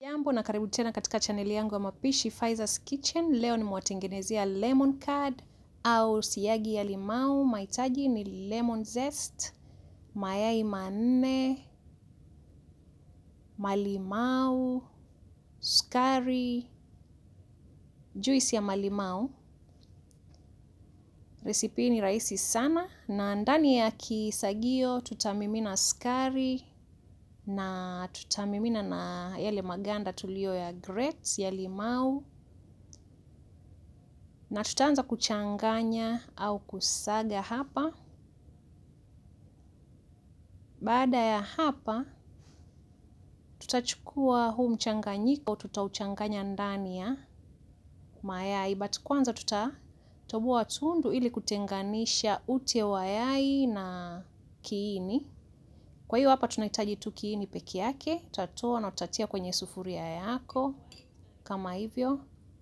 Jambo na karibu tena katika chaneli yangu ya mapishi Faiza's Kitchen. Leo nimewatengenezea lemon curd au siagi ya limau. Mahitaji ni lemon zest, mayai manne, malimau, sukari, juisi ya malimau. Resipi ni rahisi sana, na ndani ya kisagio tutamimina sukari na tutamimina na yale maganda tuliyo ya grate ya limau, na tutaanza kuchanganya au kusaga hapa. Baada ya hapa, tutachukua huu mchanganyiko, tutauchanganya ndani ya mayai, but kwanza tutatoboa tundu ili kutenganisha ute wa yai na kiini. Kwa hiyo hapa tunahitaji tu kiini peke yake. Tutatoa na tutatia kwenye sufuria yako kama hivyo,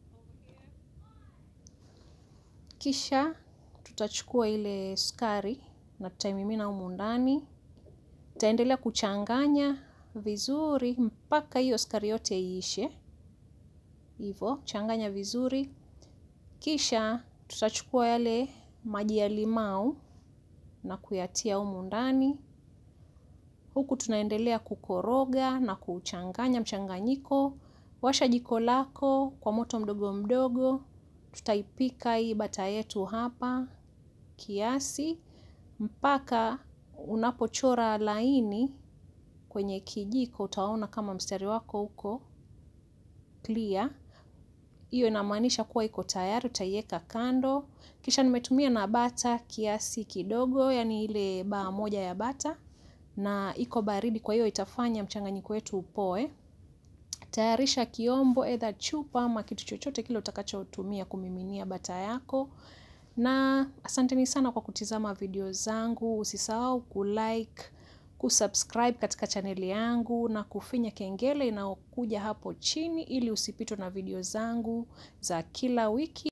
kisha tutachukua ile sukari na tutaimimina humu ndani. Tutaendelea kuchanganya vizuri mpaka hiyo sukari yote iishe. Hivyo changanya vizuri, kisha tutachukua yale maji ya limau na kuyatia humu ndani huku tunaendelea kukoroga na kuchanganya mchanganyiko. Washa jiko lako kwa moto mdogo mdogo. Tutaipika hii bata yetu hapa kiasi mpaka unapochora laini kwenye kijiko, utaona kama mstari wako uko clear. Hiyo inamaanisha kuwa iko tayari. Utaiweka kando, kisha nimetumia na bata kiasi kidogo, yani ile baa moja ya bata na iko baridi, kwa hiyo itafanya mchanganyiko wetu upoe. Tayarisha kiombo, either chupa ama kitu chochote kile utakachotumia kumiminia bata yako. Na asanteni sana kwa kutizama video zangu. Usisahau kulike, kusubscribe katika chaneli yangu na kufinya kengele inayokuja hapo chini ili usipitwe na video zangu za kila wiki.